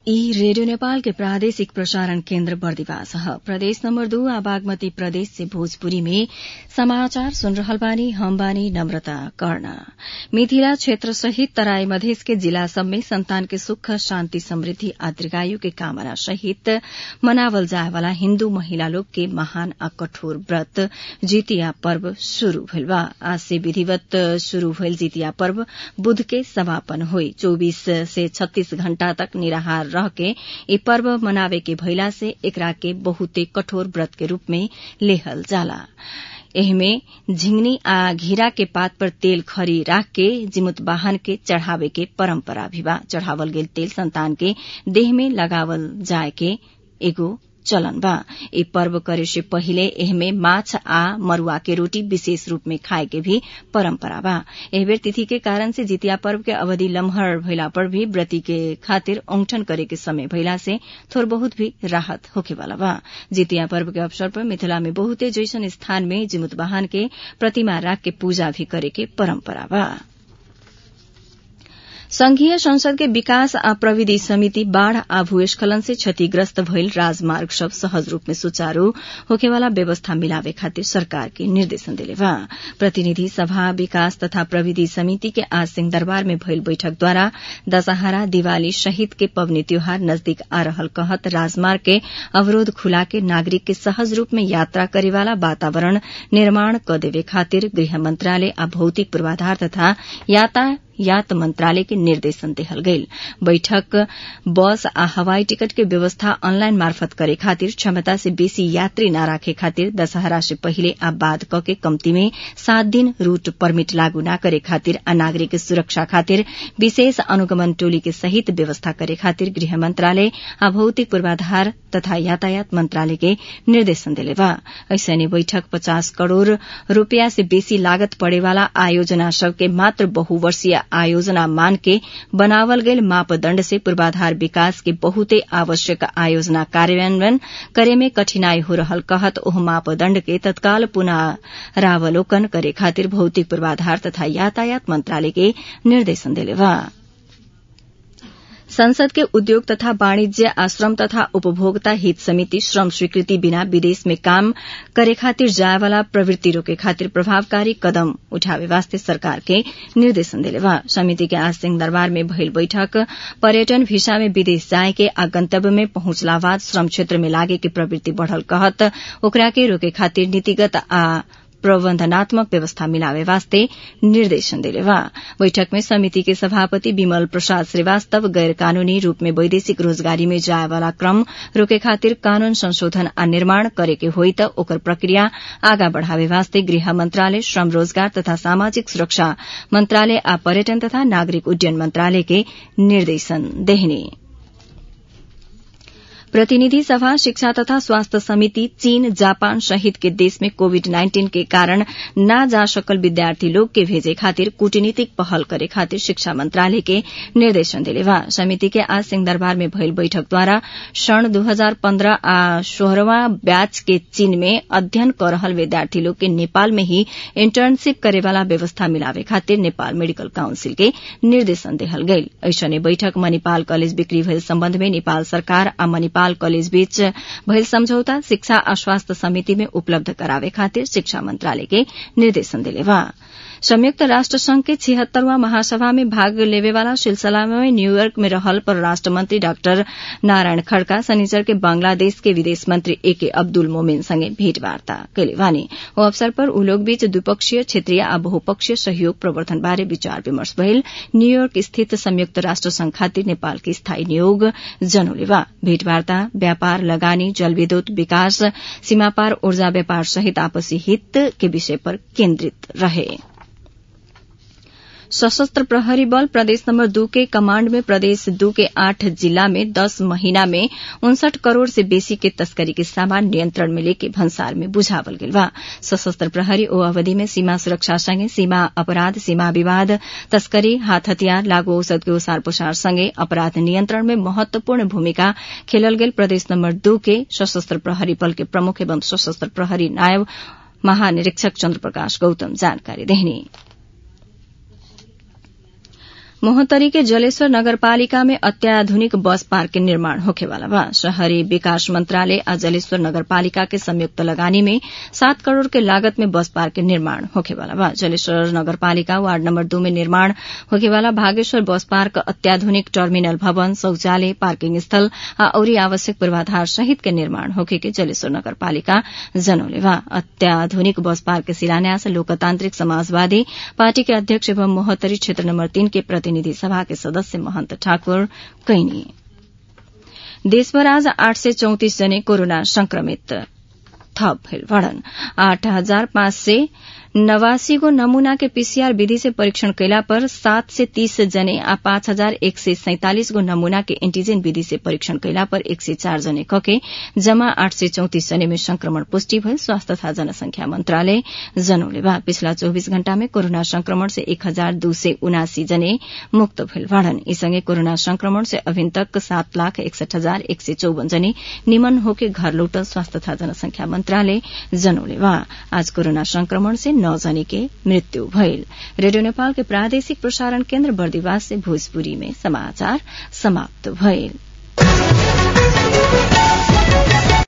ई रेडियो नेपाल के प्रादेशिक प्रसारण केन्द्र बर्दिवास ह प्रदेश नम्बर दू आ बागमती प्रदेश से भोजपुरी में समाचार सुन रहल बानी हम बानी नम्रता कर्ण मिथिला क्षेत्र सहित तराई मधेस के जिला सब में संतान के सुख शान्ति समृद्धि आ दीर्घायु के कामना सहित मनावल जाए वाला हिन्दू महिला लोग के महान आ कठोर व्रत जितिया पर्व शुरू भइल बा आज से विधिवत शुरू भइल जितिया पर्व बुध के समापन होई चौबीस से छत्तीस घण्टा तक निराहार रह के ई पर्व मनावे के भइला से एकरा के बहुते कठोर व्रत के रूप में लेहल जाला एहमे झिंगनी आ घिरा के पात पर तेल खरी राख के जिमुत वाहन के चढ़ावे के परम्परा भी बा चढ़ावल गेल तेल संतान के देह में लगावल जाए के एगो चलन बा ई पर्व करे से पहिले एहमे माछ आ मरुआ के रोटी विशेष रूप में खाए के भी परम्परा बा एह बेर तिथि के कारण से जितिया पर्व के अवधि लम्हर भइला पर भी व्रती के खातिर औंठन करे के समय भइला से थोड़ बहुत भी राहत होखे वाला बा जितिया पर्व के अवसर पर मिथिला में बहुते जैसन स्थान में जिमुत वाहन के प्रतिमा राख के पूजा भी करे के परम्परा बा संघीय संसद के विकास आ प्रविधि समिति बाढ़ आ भूस्खलन से क्षतिग्रस्त भइल राजमार्ग सब सहज रूप में सुचारू होखेवाला व्यवस्था मिलावे खातिर सरकार के निर्देशन दिले बा प्रतिनिधि सभा विकास तथा प्रविधि समिति के आज सिंह दरबार में भइल बैठक द्वारा दशहरा दिवाली सहित के पबनी त्योहार नजदीक आ रहल कहत राजमार्ग के अवरोध खुला के नागरिक के सहज रूप में यात्रा करेवाला वातावरण निर्माण क देवे खातिर गृह मंत्रालय आ भौतिक पूर्वाधार तथा यातायात मंत्रालय के निर्देशन देहल गईल बैठक बस आ हवाई टिकट के व्यवस्था ऑनलाइन मार्फत करे खातिर क्षमता से बेसी यात्री न राखे खातिर दशहरा से पहिले आ बाद क के कम्ती में सात दिन रूट परमिट लागू न करे खातिर आ नागरिक के सुरक्षा खातिर विशेष अनुगमन टोली के सहित व्यवस्था करे खातिर गृह मंत्रालय आ भौतिक पूर्वाधार तथा यातायात मंत्रालय के निर्देशन दिले बा ऐसने बैठक पचास करोड़ रूपया से बेसी लागत पड़ेवाला आयोजना सबके मात्र बहुवर्षीय आयोजना मान के बनावल गईल मापदण्ड से पूर्वाधार विकास के बहुते आवश्यक आयोजना कार्यान्वयन करे में कठिनाई हो रहल कहत ओह मापदण्ड के तत्काल पुनरावलोकन करे खातिर भौतिक पूर्वाधार तथा यातायात मंत्रालय के निर्देशन दिले बा संसद के उद्योग तथा वाणिज्य आश्रम तथा उपभोक्ता हित समिति श्रम स्वीकृति बिना विदेश में काम करे खातिर जाए वाला प्रवृत्ति रोके खातिर प्रभावकारी कदम उठावे वास्ते सरकार के निर्देशन दिले बा समिति के आज सिंह दरबार में भइल बैठक पर्यटन भिसा में विदेश जाए के आ गंतव्य में पहुंचला बाद श्रम क्षेत्र में लागे के प्रवृत्ति बढ़ल कहत ओकरा के रोके खातिर नीतिगत आ प्रबन्धनात्मक व्यवस्था मिलावे वास्ते निर्देशन दिले बा बैठक में समिति के सभापति विमल प्रसाद श्रीवास्तव गैर कानूनी रूप में वैदेशिक रोजगारी में जाए वाला क्रम रोके खातिर कानून संशोधन आ निर्माण करे के होई त ओकर प्रक्रिया आगा बढ़ावे वास्ते गृह मंत्रालय श्रम रोजगार तथा सामाजिक सुरक्षा मंत्रालय आ पर्यटन तथा नागरिक उड्डयन मंत्रालय के निर्देशन देहने प्रतिनिधि सभा शिक्षा तथा स्वास्थ्य समिति चीन जापान सहित के देश में कोविड नाइन्टीन के कारण न जा सकल विद्यार्थी लोग के भेजे खातिर कूटनीतिक पहल करे खातिर शिक्षा मंत्रालय के निर्देशन दिले बा समिति के आज सिंह दरबार में भइल बैठक द्वारा सन् दू हजार पन्द्रह आ सोह्रवा बैच के चीन में अध्ययन कर रहल विद्यार्थी लोग के नेपाल में ही इंटर्नशिप करे वाला व्यवस्था मिलावे खातिर नेपाल मेडिकल काउंसिल के निर्देशन देहल गईल ऐसने बैठक मणिपाल कॉलेज बिक्री भइल सम्बन्ध में नेपाल सरकार आ मणिपाल कॉलेज बीच भइल सम्झौता शिक्षा आ स्वास्थ्य समिति में उपलब्ध करावे खातिर शिक्षा मंत्रालय के निर्देशन दिले बा संयुक्त राष्ट्र संघ के छिहत्तरवां महासभा में भाग लेवेवाला सिलसिला में न्यूयॉर्क में रहल परराष्ट्र मंत्री डाक्टर नारायण खड़का शनिचर के बांग्लादेश के विदेश मंत्री ए के अब्दुल मोमेन संगे भेंटवार्ता कैले वानी ओ अवसर पर उ लोग बीच द्विपक्षीय क्षेत्रीय आ बहुपक्षीय सहयोग प्रवर्धन बारे विचार विमर्श भइल न्यूयॉर्क स्थित संयुक्त राष्ट्र संघ खातिर नेपाल के स्थायी नियोग जनौले बा भेंटवार्ता व्यापार लगानी जलविद्युत विकास सीमापार ऊर्जा व्यापार सहित आपसी हित के विषय पर केन्द्रित रहे सशस्त्र प्रहरी बल प्रदेश नंबर दू के कमांड में प्रदेश दू के आठ जिला में दस महीना में उनसठ करोड़ से बेसी के तस्करी के सामान नियंत्रण में लेके भंसार में बुझावल गेल बा सशस्त्र प्रहरी ओ अवधि में सीमा सुरक्षा संगे सीमा अपराध सीमा विवाद तस्करी हाथ हथियार लागू औषध के ओसार पोसार संगे अपराध नियंत्रण में महत्वपूर्ण भूमिका खेलल गेल प्रदेश नंबर दू के सशस्त्र प्रहरी बल के प्रमुख एवं सशस्त्र प्रहरी नायब महानिरीक्षक चन्द्र प्रकाश गौतम जानकारी देहनी मोहतरी के जलेश्वर नगरपालिका में अत्याधुनिक बस पार्क के निर्माण होखेवाला बा शहरी विकास मंत्रालय आ जलेश्वर नगरपालिका के संयुक्त लगानी में सात करोड़ के लागत में बस पार्क के निर्माण होखेवाला बा जलेश्वर नगरपालिका वार्ड नम्बर दू में निर्माण होखेवाला भागेश्वर बस पार्क अत्याधुनिक टर्मिनल भवन शौचालय पार्किंग स्थल आ औरी आवश्यक पूर्वाधार सहित के निर्माण होखे के जलेश्वर नगरपालिका जनौले बा अत्याधुनिक बस पार्क के शिलान्यास लोकतांत्रिक समाजवादी पार्टी के अध्यक्ष एवं मोहतरी क्षेत्र नम्बर तीन के प्रतिनिधि सभा के सदस्य महन्त ठाकुर कैनी देशभर आज आठ सय चौतिस जने कोरोना संक्रमित थप भेल बढ़न आठ हजार पाँच सय नवासी गो नमूना के पीसीआर विधि से परीक्षण कैला पर सात से तीस जने आ पाँच हजार एक सय सैंतालिस गो नमूना के एंटीजन विधि से परीक्षण कैला पर एक सय चार जने कके जमा आठ सय चौतिस जने में संक्रमण पुष्टि भई स्वास्थ्य तथा जनसंख्या मंत्रालय जनौले बा पिछला चौबीस घण्टा में कोरोना संक्रमण से एक हजार दू सय उनासी जने मुक्त भेल बाड़न यी सँगै कोरोना संक्रमण से अभिन तक सात लाख एकसठ हजार एक सय चौवन जने निमन होके घर लौटल स्वास्थ्य तथा जनसंख्या मंत्रालय जनौले बा आज कोरोना संक्रमण से नौ जने के मृत्यु भइल रेडियो नेपाल के प्रादेशिक प्रसारण केन्द्र बर्दिवास से भोजपुरी में समाचार समाप्त भइल